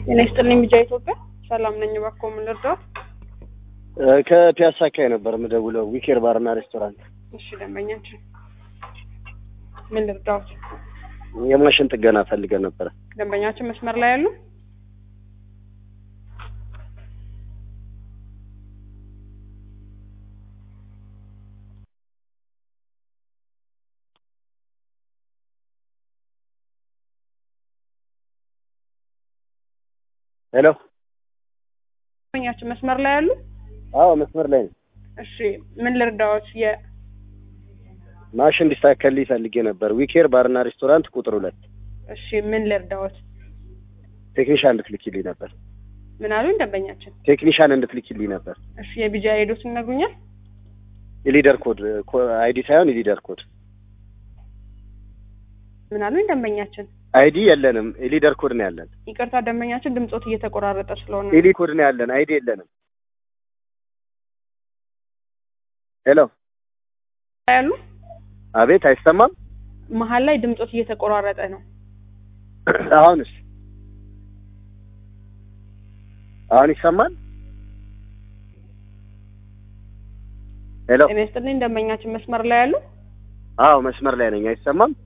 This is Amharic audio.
ጤና ይስጥልኝ ቢጃ ኢትዮጵያ ሰላም ነኝ። እባክዎ ምን ልርዳዎት? ከፒያሳ አካባቢ ነበር የምደውለው ዊኬር ባርና ሬስቶራንት። እሺ ደንበኛችን ምን ልርዳዎት? የማሽን ጥገና ፈልገን ነበረ። ደንበኛችን መስመር ላይ ያሉ ሄሎ። ደንበኛችን መስመር ላይ ያሉ አዎ መስመር ላይ ነው። እሺ ምን ልርዳዎት? የ ማሽን እንዲስተካከልልኝ ፈልጌ ነበር። ዊኬር ባርና ሬስቶራንት ቁጥር ሁለት እሺ ምን ልርዳዎት? ቴክኒሻን እንድትልኪልኝ ነበር። ምን አሉኝ ደንበኛችን? ቴክኒሻን እንድትልኪልኝ ነበር። እሺ የቢጃ ሄዶት ይነግሩኛል? የሊደር ኮድ አይዲ ሳይሆን የሊደር ኮድ ምን አሉኝ ደንበኛችን? አይዲ የለንም። የሊደር ኮድ ነው ያለን። ይቅርታ ደንበኛችን ድምጾት እየተቆራረጠ ስለሆነ ኤሊ ኮድ ነው ያለን። አይዲ የለንም። ሄሎ ያሉ አቤት፣ አይሰማም? መሀል ላይ ድምጾት እየተቆራረጠ ነው። አሁንስ አሁን ይሰማል? ሄሎ ጤና ይስጥልኝ ደንበኛችን መስመር ላይ ያሉ አዎ መስመር ላይ ነኝ። አይሰማም?